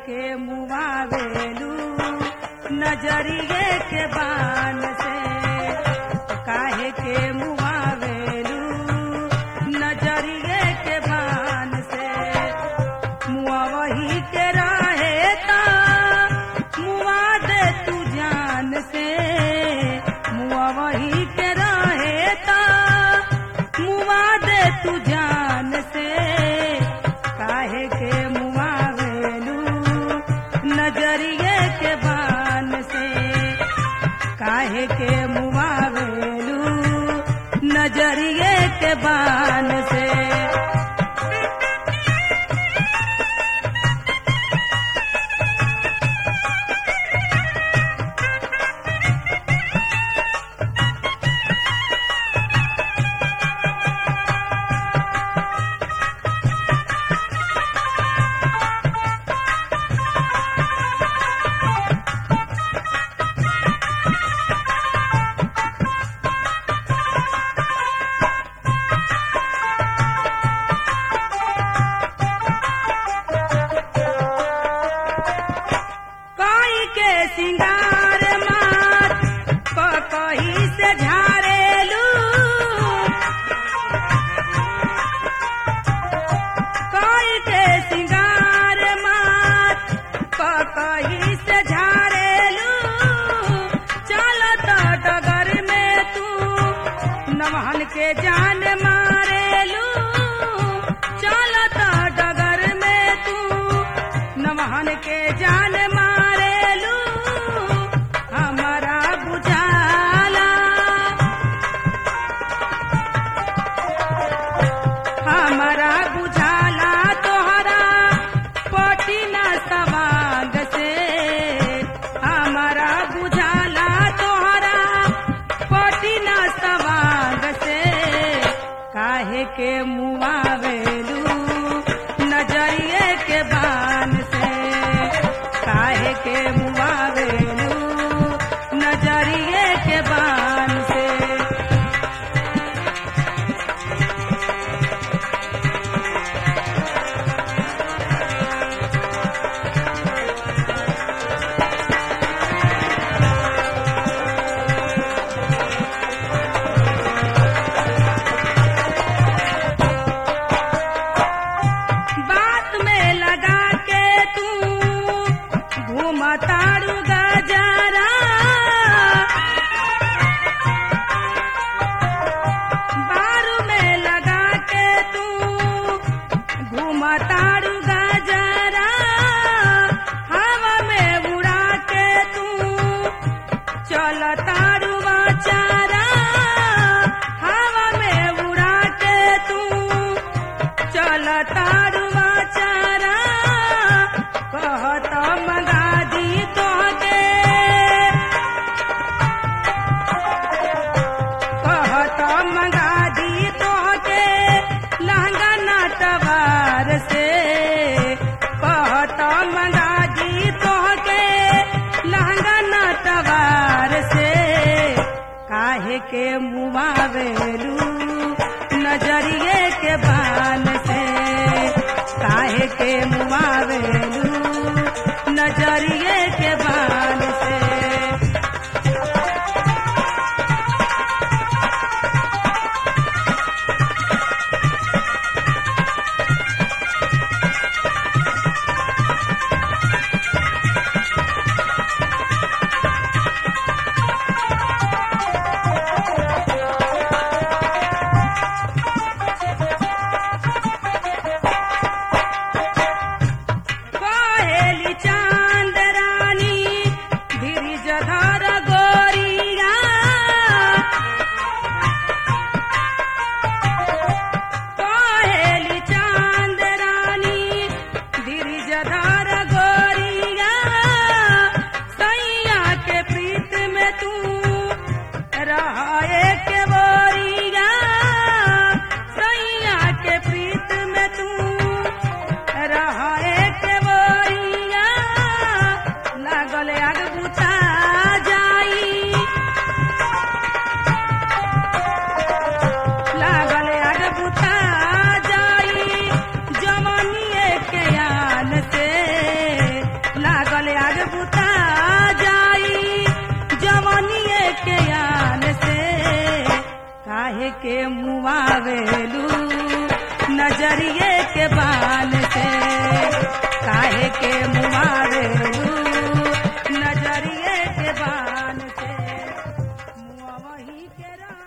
के मुआवेलू नजरिए के बान से काहे के मुआवेलू नजरिए के बान से मुआ वही के रहे ता मुआ दे तू जान से मुआ वही के रहे ता मुआ दे तू जान से काहे के मुआ वेलू नजरिए के बान से काहे के मुआ वेलू नजरिए के बान से कोई के सिंगार मार कही से झारेलू कोई के सिंगार मार कही से झारेलू चल तो डगर में तू नमहन के जान मारेलू चल तो डगर में तू नमहन के जान मारेलू हमारा बुझाला हमारा बुझाला तोहरा पटिना सवांग से हमारा बुझाला तोहरा पटिना सवांग से काहे के मुआवेलू नजरिए के बान से काहे के मुआवेलू नजरिए के बान से बात में लगा के तू घूमतारू गजरा बारू में लगा के तू घूमतारू गजरा हवा में उड़ा के तू चलतारू चारा हवा में उड़ा के तू चल तारुआ चारा कहत मंगा दी तोहके कहत मंगा दी तोहके लहंगा नाटवार से कहत मंगा दी तोहके लहंगा नाटवार से काहे के मुआवेलू नजरिए के बान से काहे के मुआवेलू नजरिए के बान से कहेली चांद रानी गिरिजधर गोरिया कहेली चांद रानी गिरिजधर गोरिया सैया के प्रीत में तू रहे के बोरिया सैया के प्रीत में तू रहे के बोरिया लागल आग बुता जाई लागल आग बुता जाई जवानीए के आन से के मुआवेलू नजरिए के बान से काहे के मुआवेलू नजरिए के बान से मुआ वही के रा